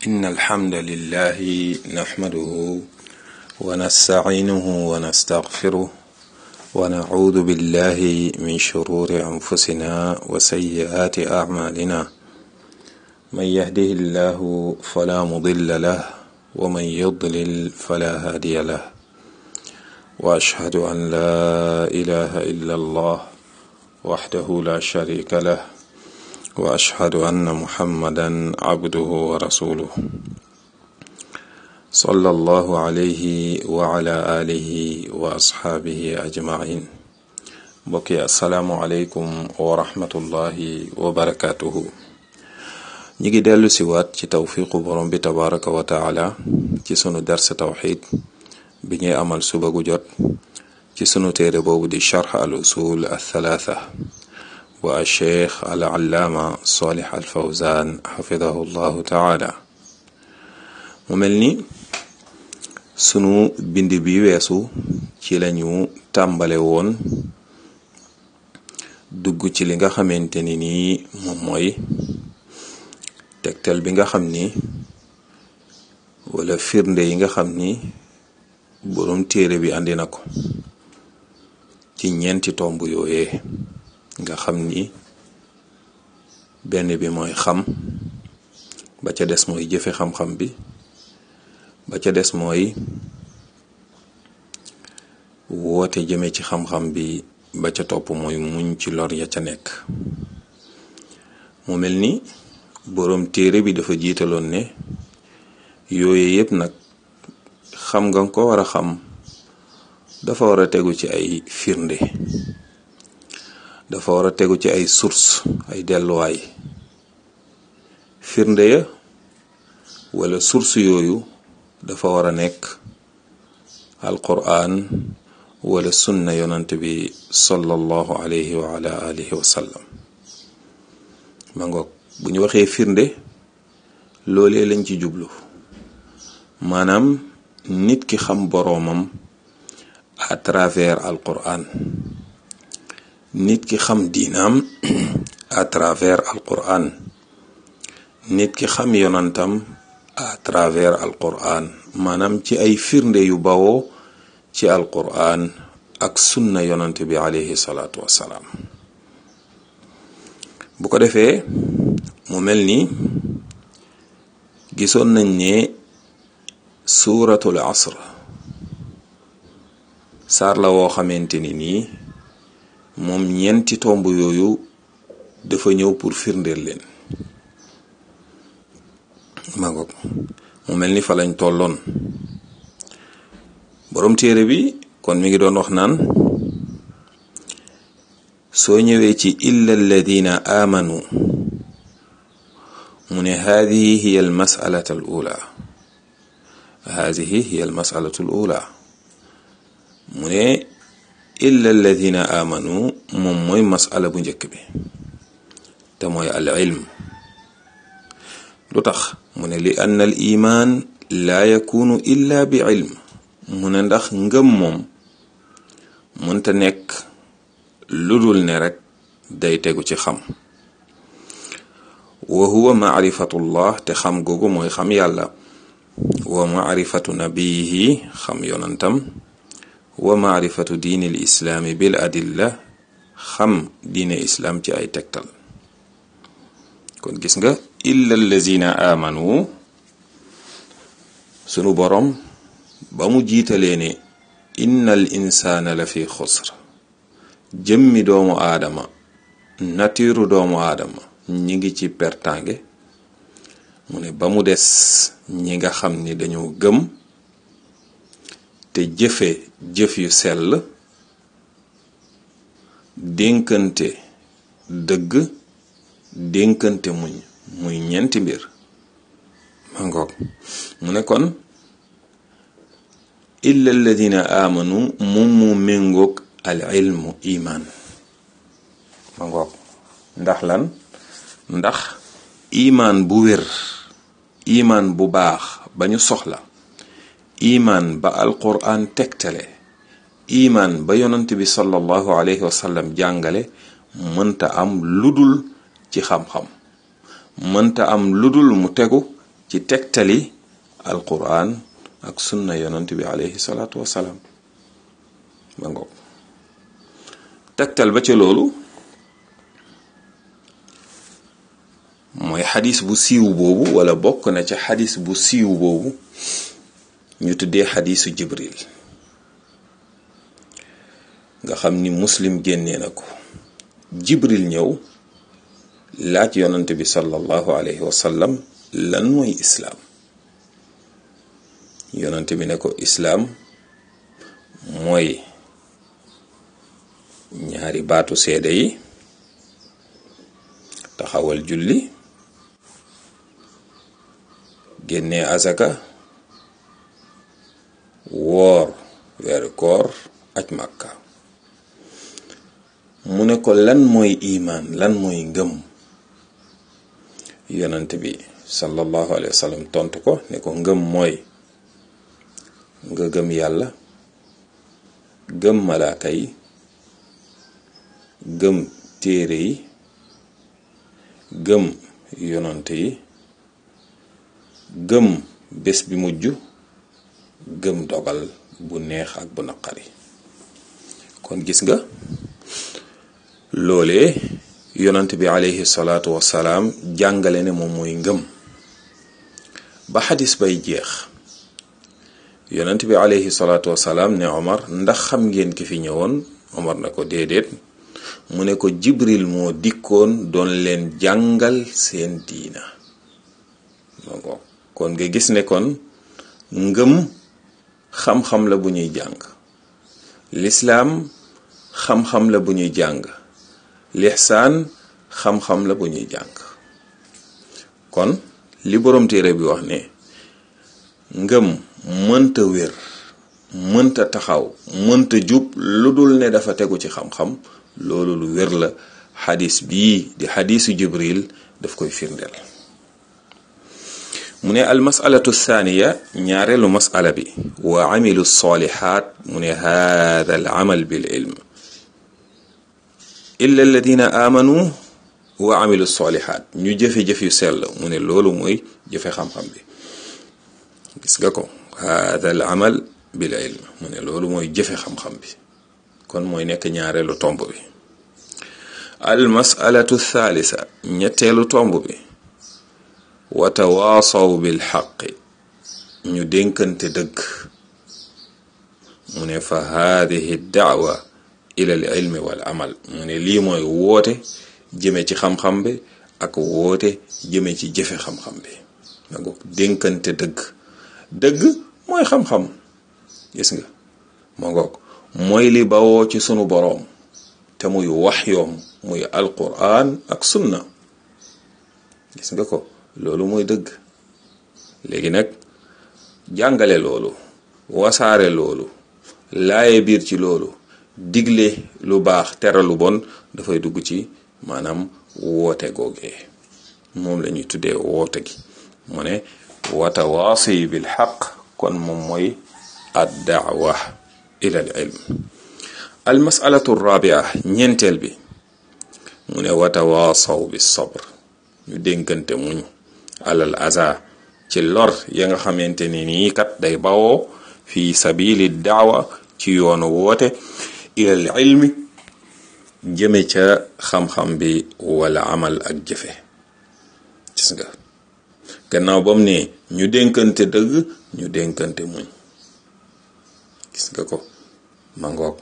إن الحمد لله نحمده ونستعينه ونستغفره ونعوذ بالله من شرور أنفسنا وسيئات أعمالنا من يهده الله فلا مضل له ومن يضلل فلا هادي له وأشهد أن لا إله إلا الله وحده لا شريك له واشهد ان محمدا عبده ورسوله صلى الله عليه وعلى اله واصحابه اجمعين mbokki asalaamualeykum wa rahmatullahi wa barakatuhu ñi ngi dellu si waat ci tawfiqu borom bi tabaraka wa taala ci sunu dars tawxid bi ñuy amal suba gu jot ci sunu téere boobu di charx al usul al thalatha wa cheikh al allaama salih al fawzan xafidahu llahu taala mu mel ni sunu bind bi weesu ci lañu tàmbale woon dugg ci li nga xamante ni nii moom mooy tegtal bi nga xam ni wala firnde yi nga xam ni boroom téere bi andi na ko ci ñeenti tomb yooyee nga xam ni benn bi mooy xam ba ca des mooy jëfe xam-xam bi ba ca des mooy woote jëme ci xam-xam bi ba ca topp mooy muñ ci lor ya ca nekk mu mel ni boroom téere bi dafa jiitaloon ne yooye yépp nag xam nga ko war a xam dafa war a tegu ci ay firnde dafa war a tegu ci ay source ay delluwaay firnde ya wala source yooyu dafa war a nekk alquran wala sunna yonant bi sallallahu alayhi wa ala alihi wa sallam ma ngoog bu ñu waxee firnde loolee lañ ci jublu maanaam nit ki xam boroomam à travers alquran nit ki xam diinaam à travers alquran nit ki xam yonantam à travers alquran maanaam ci ay firnde yu bawoo ci alquran ak sunna yonant bi alayhi salaatu wassalaam bu ko defee mu mel ni gisoon nañ ne suuratul asr saar la woo xamante ni nii moom ñeenti tomb yooyu dafa ñëw pour firndeel leen ma ngoog mu mel ni fa lañ tolloon boroom téere bi kon mi ngi doon wax naan soo ñëwee ci illa alladina aamanu mu ne haadihi hiya al masalatu al ula haadihi hiya al masalatu al ula mu ne illa alladina amanu moom mooy masala bu njëkk bi te mooy al ilm lu tax mu ne li ann al iman laa yakunu illa bi ilm mu ne ndax ngëm moom mënta nekk lu dul ne rek day tegu ci xam wa huwa maarifatullah te xam googu mooy xam yàlla wa maarifatu nabiyihi xam yonantam wa maarifatu diini l islaami bil adilla xam diine islaam ci ay tegtal kon gis nga illa allazina amanu sunu borom ba mu jiitalee ne inna al insaana la fi xusr jëmmi doomu aadama natiiru doomu aadama ñi ngi ci pertange mu ne ba mu des ñi nga xam ni dañoo gëm te jëfe jëf yu sell dénkante dëgg dénkante muñ muy ñeenti mbir ma ngoog mu ne kon illa alladina amanu moom mu méngoog al ilmu iman ma ngoog ndax lan ndax iman bu wér iman bu baax ba ñu soxla iman ba alquran tegtale iman ba yonant bi sallallahu alayhi wa sallam jàngale mënta am ludul ci xam-xam mënta am ludul mu tegu ci tegtali alquran ak sunna yonant bi alayhi salaatu wasalaam ba ngoog tegtal ba ca loolu mooy xadis bu siiw boobu wala bokk na ca xadis bu siiw boobu ñu tuddee xadisu jibril nga xam ni muslim génnee na ko jibril ñëw laaj yonante bi sallallahu alayhi wa sallam lan mooy islaam yonante bi ne ko islaam mooy ñaari baatu seede yi taxawal julli génnee azaka woor weeru koor aj màkka mu ne ko lan mooy imaan lan mooy ngëm yonent bi sallallahu alayhi wa sallam tontu ko ne ko ngëm mooy nga gëm yàlla gëm malaaka yi gëm téere yi gëm yonant yi gëm bés bi mujj gëm dogal bu neex ak bu naqari kon gis nga loolee yonant bi alayhi salaatu wasalaam jàngale ne moom mooy ngëm ba xadis bay jeex yonant bi alayhi salaatu wasalaam ne Omar ndax xam ngeen ki fi ñëwoon Omar na ko déedéet mu ne ko Jibril moo dikkoon doon leen jàngal seen diina kon nga gis ne kon ngëm xam-xam la bu ñuy jàng lislaam xam-xam la bu ñuy jàng lixsaan xam-xam la bu ñuy jàng kon li borom téere bi wax ne ngëm mënta wér mënta taxaw mënta jub lu dul ne dafa tegu ci xam-xam loolu lu wér la xadis bii di xadisu jibril daf koy firndeel mu ne almasalatu thaniya ñaareelu masala bi wa amilu salihat mu ne hada al amal bil ilm illa alladina amanu wa amilu salihat ñu jëfe-jëf yu sell mu ne loolu mooy jëfe xam-xam bi gis nga ko hada al amal bil ilm mu ne loolu mooy jëfe xam-xam bi kon mooy nekk ñaareelu tomb bi al masalatu thalitha ñetteelu tomb bi wa tawaasaw bil xaqi ñu dénkante dëgg mu ne fa haadihi daawa ila al ilmi wal amal mu ne lii mooy woote jëme ci xam-xam bi ak woote jëme ci jëfe xam-xam bi nga ko dénkante dëgg dëgg mooy xam-xam gis nga moo ngoog mooy li bawoo ci sunu boroom te muy wax yoom muy alquran ak sunna gis nga ko loolu mooy dëgg léegi nag jàngale loolu wasaare loolu laaye biir ci loolu digle lu baax tere lu bon dafay dugg ci maanaam woote googee moom la ñuy tuddee woote gi mu ne watawaasi bil xaq kon moom mooy ad daawa ila al ilm al masalatu rabia ñeenteel bi mu ne watawaasaw bi sabr ñu dénkante muñ alal aza ci lor ya nga xamante ni nii kat day bawoo fi sabili daawa ci yoonu woote ilal ilmi jëme ca xam-xam bi wala amal ak jëfe gis nga gannaaw bam ne ñu dénkante dëgg ñu dénkante muñ gis nga ko ma ngoog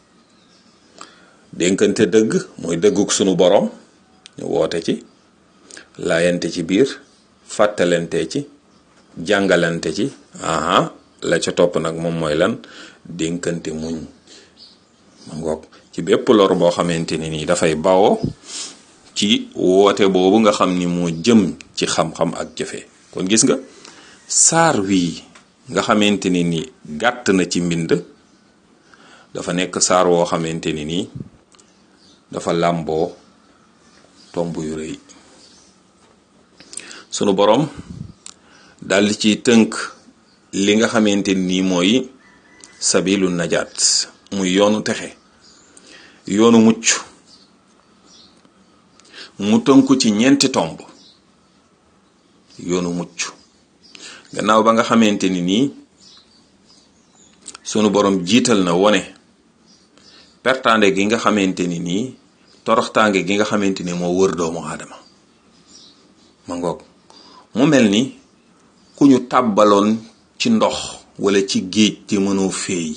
dénkante dëgg mooy dëgguk sunu boroom ñu woote ci laayante ci biir fàttalante ci jàngalante ci aha la ca topp nag moom mooy lan dénkante muñ ma ngoog ci bépp lor boo xamante ni nii dafay bawoo ci woote boobu nga xam ni moo jëm ci xam-xam ak jëfe kon gis nga saar wii nga xamante ni nii gàtt na ci mbind dafa nekk saar woo xamante ni nii dafa làmboo tomb yu rëy sunu boroom daldi ci tënk li nga xamante ni mooy sabilu najaat muy yoonu texe yoonu mucc mu tënku ci ñeenti tomb yoonu mucc gannaaw ba nga xamante ni nii sunu borom jiital na wone pertaande gi nga xamante ni nii toroxtaange gi nga xamante ni moo wër doomu aadama ma ngoog mu mel ni ku ñu tàbbaloon ci ndox wala ci géej te mënoo féey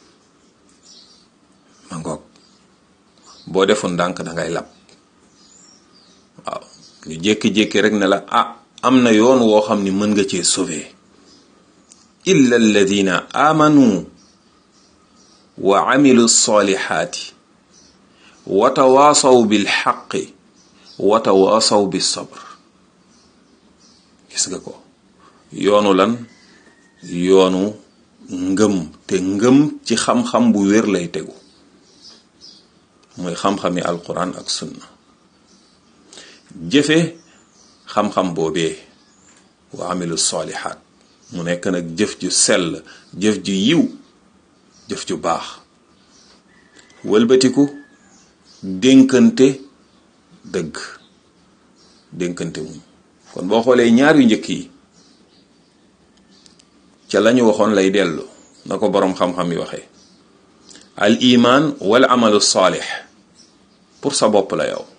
ma ngoog boo defoon ndànk dangay lab waaw ñu jékki-jékki rek ne la ah am na yoon woo xam ni mën nga cee sauver illa alladina amanu wa amilu solihaati wa tawaasaw bil xaqi wa tawaasaw bis sabr gis nga ko yoonu lan yoonu ngëm te ngëm ci xam-xam bu wér lay tegu mooy xam-xami alquran ak sunna jëfe xam-xam boobee wa amilu solihaat mu nekk nag jëf ju sell jëf ju yiw jëf ju baax wëlbatiku dénkante dëgg dénkante muñ kon boo xoolee ñaar yu njëkk yi ca lañu waxoon lay dellu na ko boroom xam-xam yi waxee al iman wal amalu saalix pour sa bopp la yow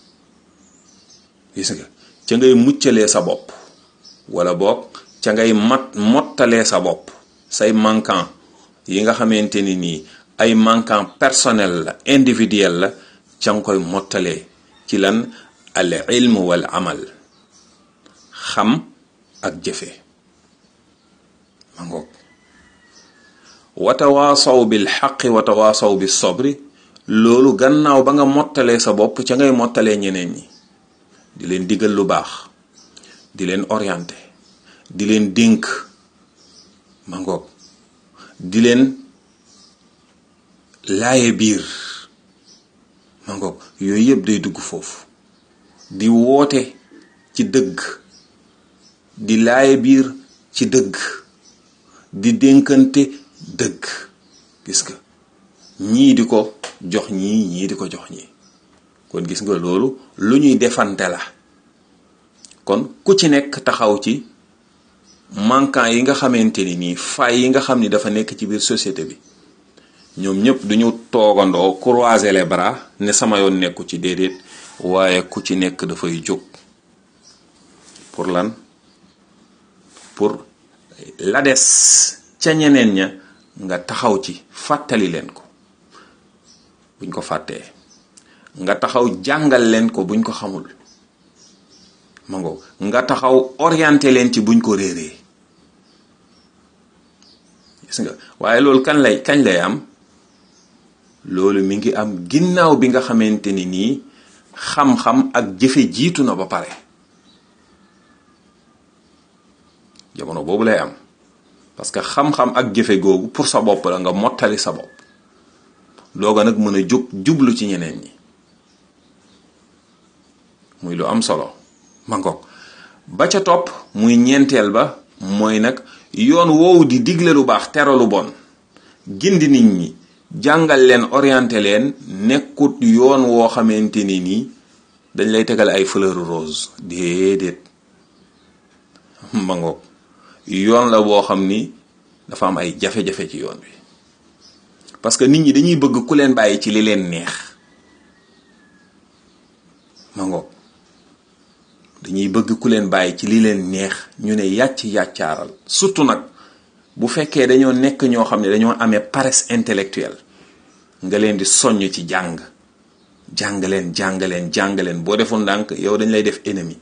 gis nga ca ngay muccalee sa bopp wala boog ca ngay mat mottalee sa bopp say manquant yi nga xamante ni nii ay manquant personnel la individuel la ca nga koy mottalee ci lan al ilm wal amal xam ak jëfe ma ngoog watawaasaw bil xaqi watawaasaw bis sobri loolu gannaaw ba nga mottalee sa bopp ca ngay mottalee ñeneen ñi di leen digal lu baax di leen orienté di leen dénk ma ngoog di leen laaye biir ma ngoog yooyu yëpp day dugg foofu di woote ci dëgg di laaye biir ci dëgg di dénkante dëgg gis nga ñii di ko jox ñii ñii di ko jox ñii kon gis nga loolu lu ñuy defante la kon ku ci nekk taxaw ci manquant yi nga xamante ni nii fay yi nga xam ni dafa nekk ci biir société bi ñoom ñëpp duñu toogandoo croiser les bras ne sama yoon nekku ci déedéet waaye ku ci nekk dafay jóg pour lan pour la des ca ñeneen ña nga taxaw ci fàttali leen ko buñ ko fàttee nga taxaw jàngal leen ko buñ ko xamul ma ngo nga taxaw orienté leen ci buñ ko réeree gis nga waaye loolu kan lay kañ lay am loolu mi ngi am ginnaaw bi nga xamante ni nii xam-xam ak jëfe jiitu na ba pare jamono boobu lay am parce que xam-xam ak jëfe googu pour sa bopp la nga mottali sa bopp looga nag mën a jóg jublu ci ñeneen ñi muy lu am solo ma ngoog ba ca topp muy ñeenteel ba mooy nag yoon woowu di digle lu baax tere lu bon gindi nit ñi jàngal leen orienté leen nekkut yoon woo xamante ni nii dañ lay tegal ay fleur rose déedéet ma ngoog yoon la boo xam ni dafa am ay jafe-jafe ci yoon bi parce que nit ñi dañuy bëgg ku leen bàyyi ci li leen neex ma ngoog dañuy bëgg ku leen bàyyi ci li leen neex ñu ne yàcc yàccaaral surtout nag bu fekkee dañoo nekk ñoo xam ne dañoo amee paresse intellectuelle nga leen di soññ ci jàng jàng leen jàng leen jàng leen boo defoon ndànk yow dañ lay def ennemi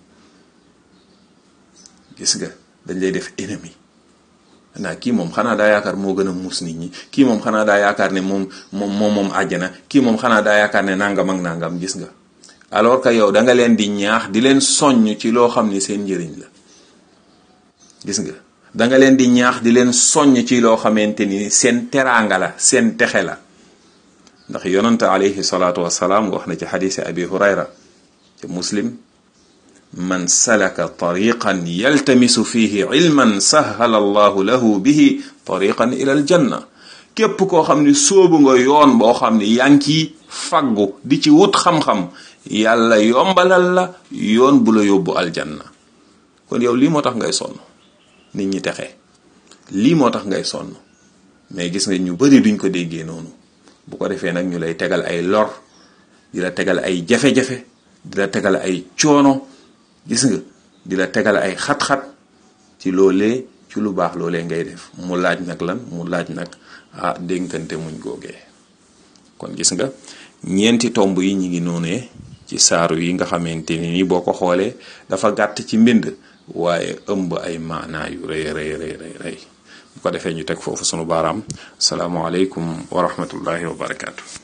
gis nga dañ lay def ennemi naa kii moom xanaa daa yaakaar moo gën a muus nit ñi kii moom xanaa daa yaakaar ne moom moom moom moom àjjana kii moom xanaa daa yaakaar ne nangam ak nangam gis nga alors que yow da nga leen di ñaax di leen soññ ci loo xam ni seen njëriñ la gis nga da nga leen di ñaax di leen soññ ci loo xamante ni seen teraanga la seen texe la ndax yonante alayhi salaatu wasalaam wax na ci xadiisi abi hurayra ci muslim man salaka tariqan yaltamisu fihi ilman sahala allahu lahu bihi tariqan ila aljanna képp koo xam ni sóobu nga yoon boo xam ni yaa ngi ciy faggu di ci wut xam-xam yàlla yombalal la yoon bu la yóbbu aljanna kon yow lii moo tax ngay sonn nit ñi texe lii moo tax ngay sonn mais gis nga ñu bari duñ ko déggee noonu bu ko defee nag ñu lay tegal ay lor di la tegal ay jafe-jafe di la tegal ay coono gis nga di la tegal ay xat-xat ci loolee ci lu baax loolee ngay def mu laaj nag lan mu laaj nag ah dénkante muñ googee kon gis nga ñeenti tomb yi ñi ngi noonee ci saaru yi nga xamante ni ni boo ko xoolee dafa gàtt ci mbind waaye ëmb ay maanaa yu rëy rëy rëy rëy rëy bu ko defee ñu teg foofu sunu baaraam salaamaaleykum wa rahmatullahi wa barakaatu.